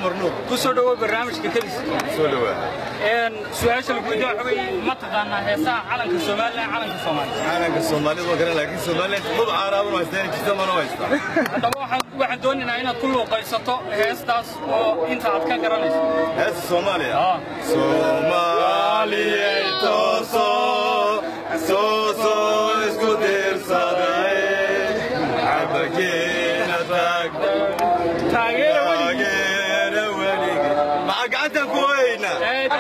cumar nuur ku soo dhawow barnaamijka kadis soo dhawaa su-aasha laguweydiin waxa weeye ma taqaanaa heesaha calanka somalilan calanka soomaaliya calanka soomaalida waa garan laakiin somaliland maba caaraaban haystaan jirta mana haysta haddaba waxaan waxaan doonaynaa inaad ku luuqaysato heestaas oo inta aad ka garanayso heesta soomaaliya Ah. soomaaliyay tooso tooso isku tiirsaday cabageena taagda taageera weli taageera welige maxaa gacantaan ku hoyaynaa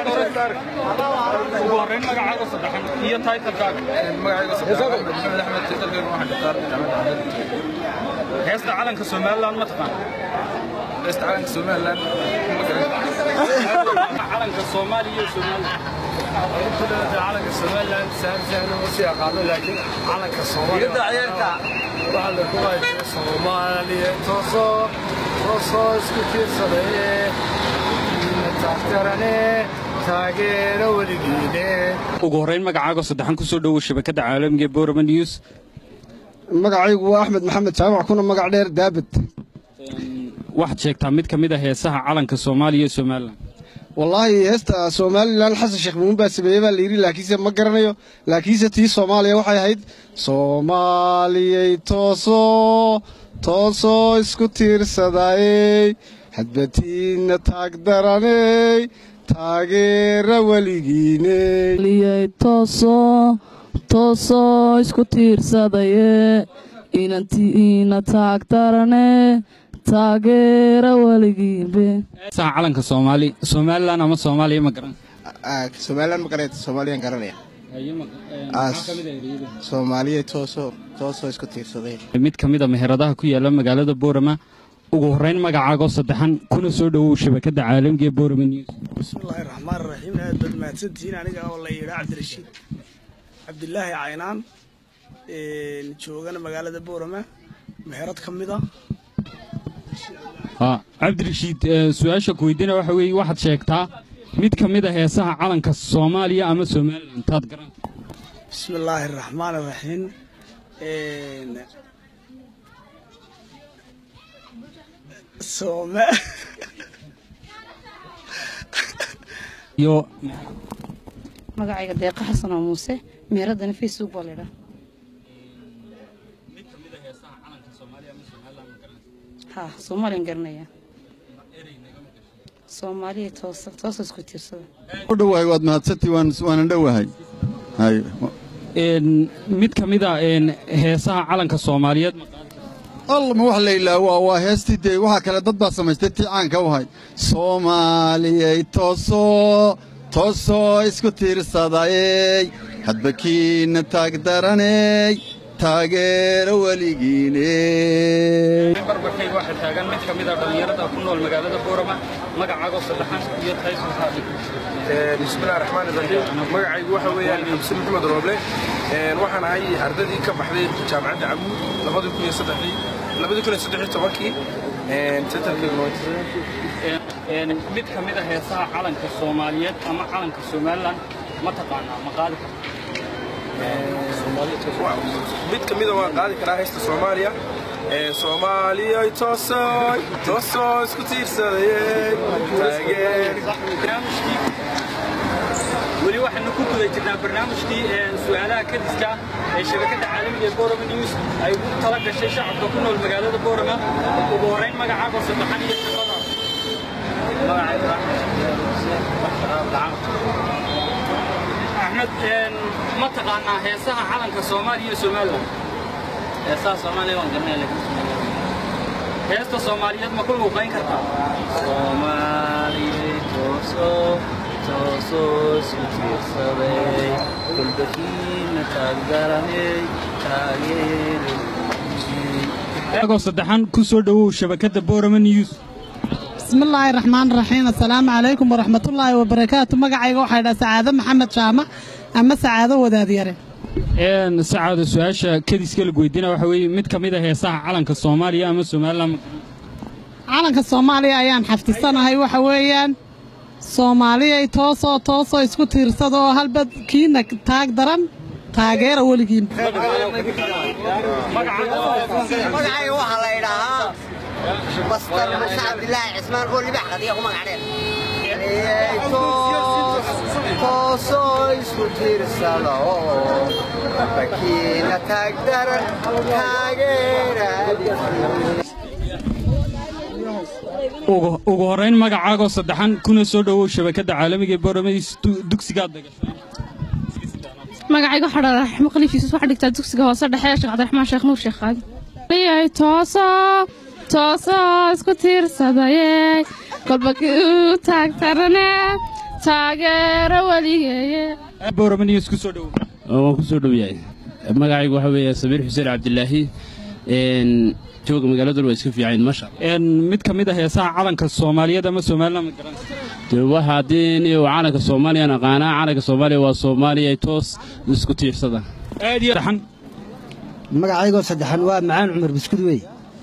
ugu horreyn magacaaga saddexan iyo taytalkaaga heesta calanka somalilan ma taqaan calanka soomaaliya iyo somalilan calanka somalilan sahal sahal uma sii aqaano laakiin calanka soomaaliya waxaa la ku haysta soomaaliya toosoo toosoo isku tiirsadaye taagtarane taageero weligiine ugu horreyn magacaaga saddexan ku soo dhowow shabakadda caalamiga ee borama news magacaygu waa axmed maxamed jaamac kuna magac dheer daabad waxaad sheegtaa mid ka mid a heesaha calanka soomaaliya iyo somalilan wallaahi heesta somalilan xasan sheekh muun baa sameeyey baa layidhi laakiinse ma garanayo laakiinse tii soomaaliya waxay ahayd soomaaliyay toosoo toosoo isku tiirsadayey hadbatiinna taagdaraney taageera weligiiney liyay toosoo toosoo isku tiirsadaye inantiina taagtarane taageera weligiinbe heesaha calanka soomaali somalilan ama soomaaliya ma garan somalilan ma garayta soomaaliyaan garanaya soomaaliya toosoo toosoo isku tiirsaday mid ka mid a meheradaha ku yaala magaalada boorama ugu horreyn magacaagoo saddexan kuna soo dhowow shabakadda caalamiga ee borama news bismillaahi raxmaan raxiim aad baad mahadsantihiin aniga oo la yidhaa cabdirashiid cabdilaahi caynaan joogana magaalada boorama meherad ka mid a ha cabdirashiid eh, su-aasha ku weydiina waxa weeye waxaad sheegtaa mid ka mid a heesaha calanka soomaaliya ama somalilan taad garan bismillaahi raxmaan raxiim sooma iyo magacayga deeqa xasan oo muuse meeradana facebook baa laydhaa ha soomaaliyan garanaya soomaaliya toosa toosa isku tiirsada u dhowahay waad mahadsantii waan waanan dhowahay hay een, mid ka mid a een, heesaha calanka soomaaliyeed ma qaadi alla ma wax la ilaawaa waa heestii dee waxaa kale dad baa samaystay tii caanka u ahay soomaaliyay toosoo toosoo isku tiirsadayey hadbakiinna taagdaraney taageero weligiiney barbarkayga waxaa taagan mid ka mid a dhallinyarada ku nool magaalada boorama magacaagoo saddexan iyo taysulkaadi bismillahi raxmaan raxiim magacaygu waxa weeyaan xamse maxamed rooble waxaan ahay ardadii ka baxday jaamacadda cabuud labadii kun iyo saddexdii labadii kun iyo saddex iyo tobankii Een, mid ka mid a heesaha calanka soomaaliyeed ama calanka somalilan ma taqaanaa ma qaadi karta mid ka mida waan qaadi karaa haysta soomaaliya soomaaliya toosooy toosoo isku tiirsadayey taageer barnaamijkii weli waxaanu ku guda jirnaa barnaamijkii ee su'aalaha kadiska ee shabakadda caalamiga ee borama news ay ugu tala gashay shacabka ku nool magaalada borama ugu horreyn magacaago saddexan iyo shaqadaas axmed een, ma taqaanaa heesaha calanka soomaaliya iyo somalilan heesaha soomaaliya waan garanaya laakiin heesta soomaaliyeed ma ku luuqayn kartaa Soomaaliyay toosoo toosoo isku tiirsaday kulbakiina taagdaranay taageero agoo saddexan ku soo dhowow shabakadda borama news bismillaahi raxmaan raxiim assalaamu calaykum waraxmatullaahi wabarakaatu magacayga waxaa dhaa sacaado maxamed jaamac ama sacaado wadaadyare een sacaada su-aasha kadiska lagu weydiina waxa weeye mid ka mid a heesaha calanka soomaaliya ama somalilan ma garanaysaa? calanka soomaaliya ayaan xafdisanahay waxa weeyaan soomaaliyay toosoo toosoo isku tiirsada oo halba kiina taag daran taageera weligiin magacayga waxaa la idhaahaa بسطر مش عبد الله عثمان هو اللي بحقد يا هم عليه توسو isku tiirsado bakiina taagdaran taageera ugu horrayn magacaagoo saddexan kuna soo dhowow shabakadda caalamiga ee booramays dugsigaad dagashay magacayga waxaa dhala raxmo khaliifiisus waxaa dhigtaa dugsiga hoose dhexe sheekh cabdiraxmaan sheekh nuur sheekh qaadi liyay tooso tooso isku tiirsadaye kolba kii u taagtarane taageero weligeeye boorama news ku soo dhowow waan ku soo dhow yahay magacaygu waxaa weeye samiir xuseen cabdilaahi jooga magaaladuna waa iska fiicayn masha mid ka mid ah heesaha calanka soomaaliyeed ama somaliland ma garanaysa dee waxa haddii nin calanka soomaaliyan aqaanaa calanka soomaaliya waa soomaaliya toos isku tiirsada aad iyo dhaxan magacaygoo saddexan waa macaan cumar buskud wey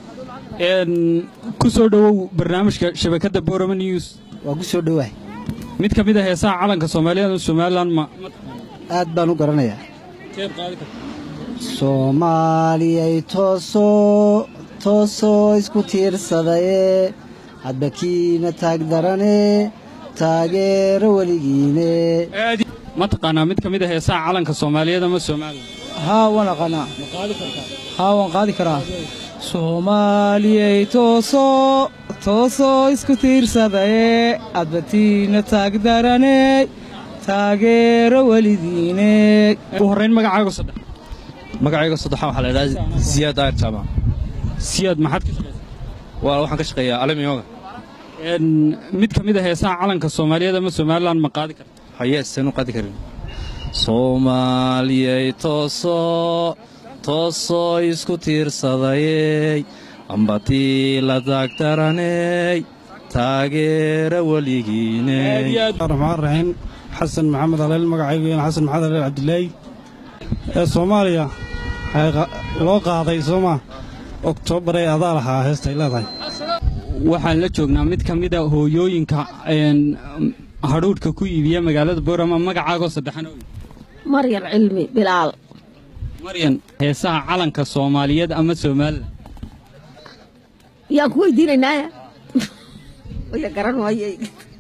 ku soo dhowow barnaamijka shabakadda boorama news waa ku soo dhowahay mid ka mid ah heesaha calanka soomaaliyeed ama somaliland ma aad baan u garanayaa keed qaadi karta soomaaliyay toosoo toosoo isku tiirsadaye hadba kiina taagdarane taageero weligiine ma taqaanaa mid ka mid ah heesaha calanka soomaaliyeed ama somaliland haa waan aqaanaa ma qaadi kartaa haa waan qaadi karaa soomaaliyay toosoo toosoo isku tiirsadaye adbatiina taagdarane taageero weligiine ugu horrayn magacaago saddex magacayga saddexaan waxaa la idhaha ziyaad aayar jaamac siyaad maxaad ka shaqaysaa waa waxaan ka shaqeeyaa alamiyoga mid ka mid ah heesaha calanka soomaaliyeed ama somaliland ma qaadi karta haye seenu qaadi karin soomaaliyay toosoo toosoo isku tiirsadayey ambatii la taagtaraney taageera weligiiney raxmaan raxiim xasan maxamed aleel magacaygu yahan xasan maxamed aleel cabdilaahi ee soomaaliya loo qaaday sooma oktoobar ee adaa lahaa heestay leedahay waxaan la joognaa mid ka mid a hooyooyinka hadhuudhka ku iibiya magaalada boorama magacaagoo saddexan maryan cilmi bilaal maryan heesaha calanka soomaaliyeed ama somalilan yaan ku weydiinaynaa waya garan waayey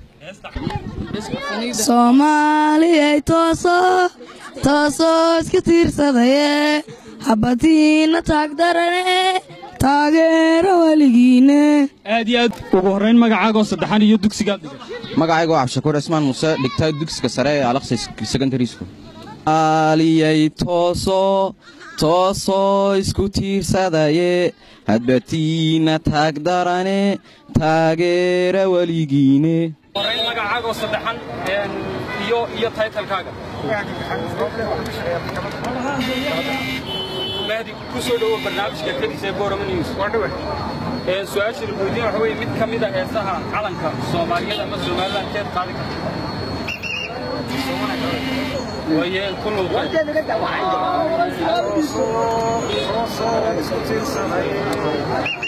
soomaaliyay tooso toosoo isku tiirsadaye habatiina taagdarane taageero weligiine aad iyo aad ugu horrayn magacaagoo saddexan iyo dugsigaad magacayga waa cabdishakuur cismaan muuse dhigtaa dugsiga sare ee alaqsa secondary school aliyay toosoo toosoo isku tiirsadaye hadbatiina taagdarane taageera weligiine horrayn magacaagoo saddexan iyo iyo taytalkaaga mahdi ku soo dhowo barnaamijka kadis ee boorama news su-aasha laguweydiin waxa weye mid ka mid a heesaha calanka soomaaliyeed ama somaliland keed qaadi karta waye ku luuqay